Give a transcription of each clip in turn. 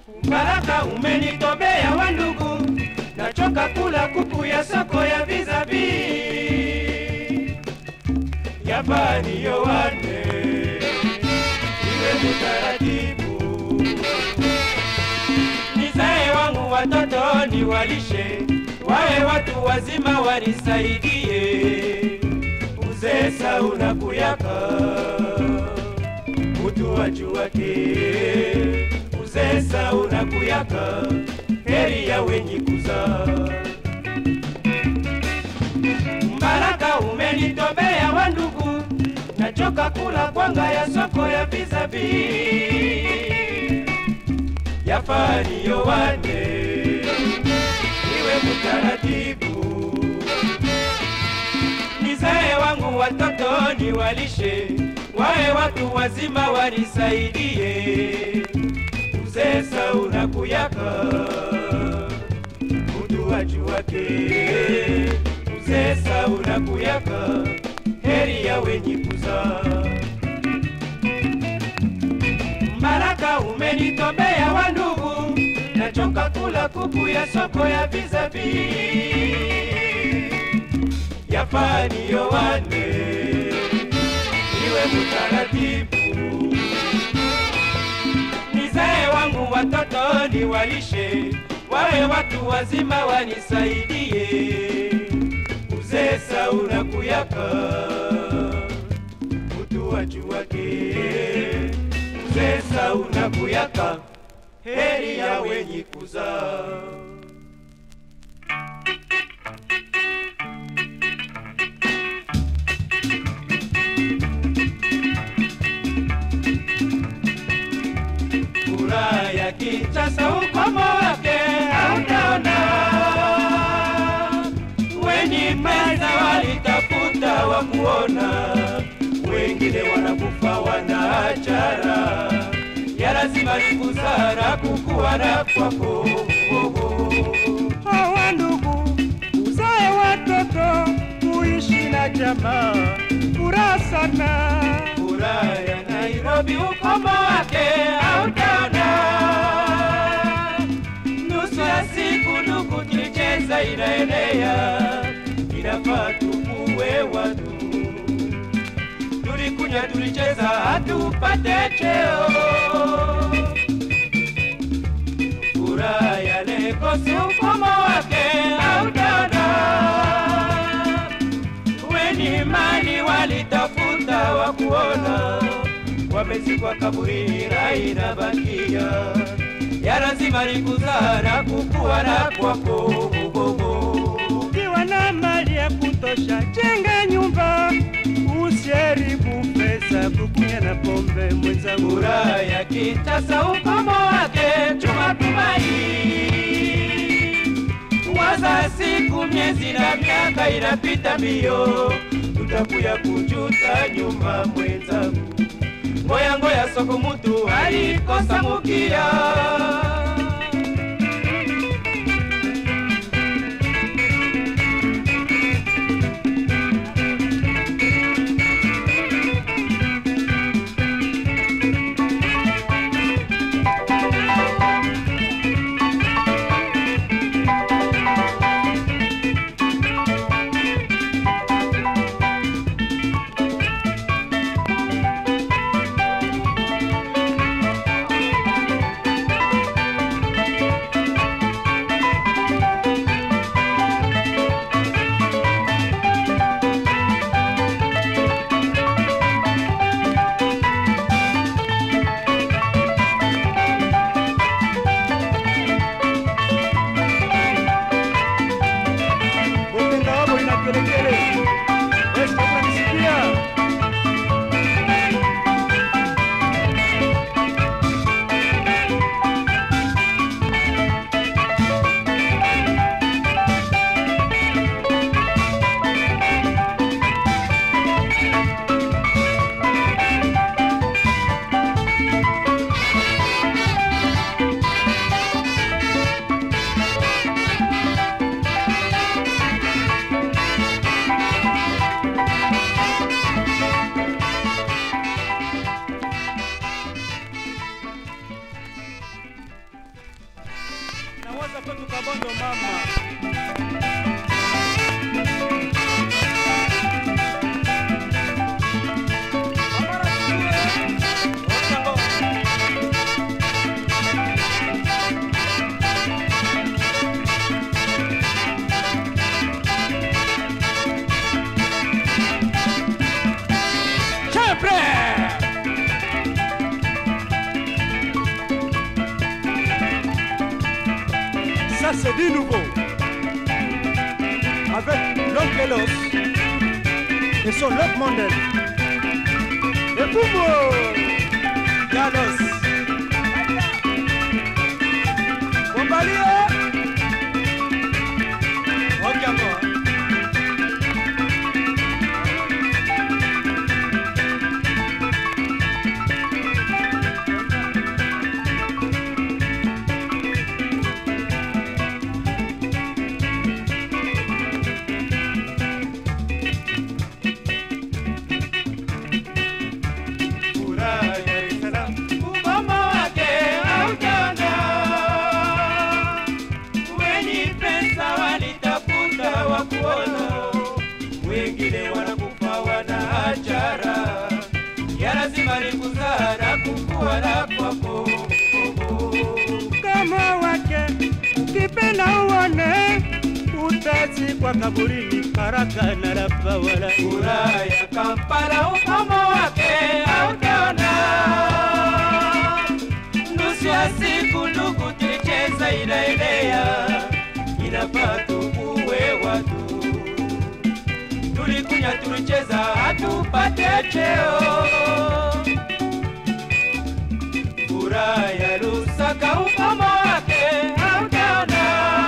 Baraka umenitobea wa ndugu, nachoka kula kuku ya soko ya vizabi Japani yowane iwe mutaratibu, nizae wangu watoto niwalishe, wawe watu wazima wanisaidie, uzee sauna kuyaka mutu wajuwake, uzee sauna kuyaka heri ya wenye kuzaa Mbaraka umenitobea wa ndugu, nachoka kula kwanga ya soko ya vizabi yafani yowane iwe mutaratibu, nizae wangu watoto niwalishe, wawe watu wazima wanisaidie, uzee sauna kuyaka mutu wajuwake uzee sauna kuyaka heri ya wenye kuzaa. Mbaraka umenitobea wa ndugu, nachoka kula kuku ya soko ya vizabi yafani yowane iwe mutaratibu, nizae wangu watoto niwalishe, wawe watu wazima wanisaidie, uzee sauna kuyaka mutu wajuwake, uzee sauna kuyaka heri ya wenye kuzaa. Furaha ya Kinshasa ukomo wake hautaona, wenye pesa walitafuta wa kuona, wengine wanakufa wanaachara, ya lazima ni busara kukuwa na kwako hawa ndugu, uzae watoto, kuishi na jamaa, furaha sana. Furaha ya Nairobi ukomo wake hautaona. Nusu ya siku ndugu tulicheza inaenea, inafaa tukuwe watu. Tulikunya tulicheza hatupate cheo. Furaha ya Legosi ukomo wake hautaona weni mali walitafuta wa kuona, wamezikwa kaburini, rai na bakia ya lazima ni kuzaa na kukua na kwako Ukiwa na mali ya kutosha, jenga nyumba, usiharibu pesa kukunya na pombe mwenzangu. Furaha ya Kinshasa ukomo wake chuma tumaini, waza siku miezi na miaka inapita mbio, tutakuya kujuta nyuma mwenzangu. Ngoya ngoya soko mutu alikosa mukia kwetu Kabondo mama. Ça c'est du nouveau. Avec l'homme Kelos et son Love Mandel. Et Boumbo Galos. Bombalio Okamo. Furaha ya Dar es Salaam. Ukomo wake haujana, wenye pesa walitafuta wa kuona, wengine wanakufa wana ajara, ya lazima ni kuzaa na kukua na kwako kama wake ukipenda uone utazikwa kaburini haraka na lapa wala Furaha ya Kampala, ukomo wake hautaona. Nusu ya siku ndugu, tulicheza inaelea, inafaa tukuwe watu. Tulikunya, tulicheza, hatupate cheo. Furaha ya Lusaka, ukomo wake hautaona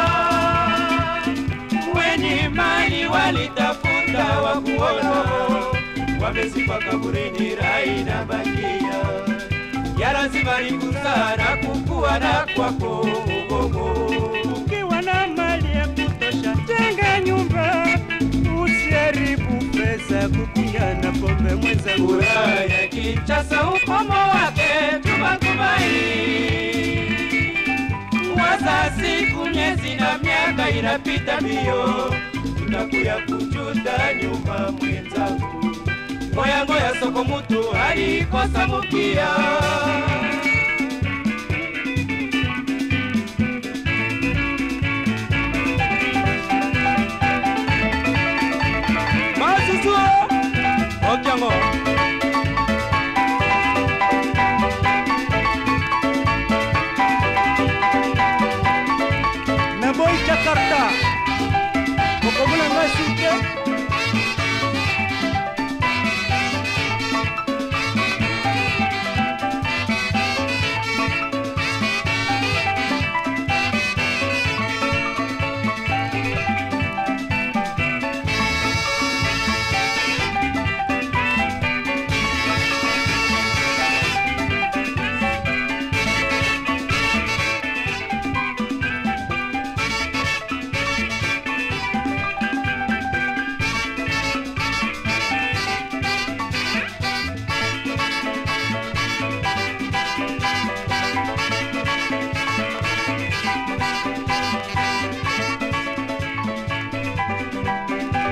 wenye mali walitafuta wa kuona, wamezikwa kaburini, rai na bakia ya lazima ni kuzaa na kukua na kwako ugogo. ukiwa na mali ya kutosha jenga nyumba usiharibu pesa kukunya na pombe mwenzangu Furaha ya Kinshasa, ukomo wake tumatumai waza siku, miezi na miaka inapita mbio, tutakuya kujuta nyuma mwenzangu. Ngoya ngoya soko mutu alikosa mukia Masusu Okiango na boy jakarta kokomula ngai suke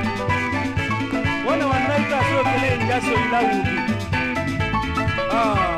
wana wanaita sio kele njaso ila ubi ah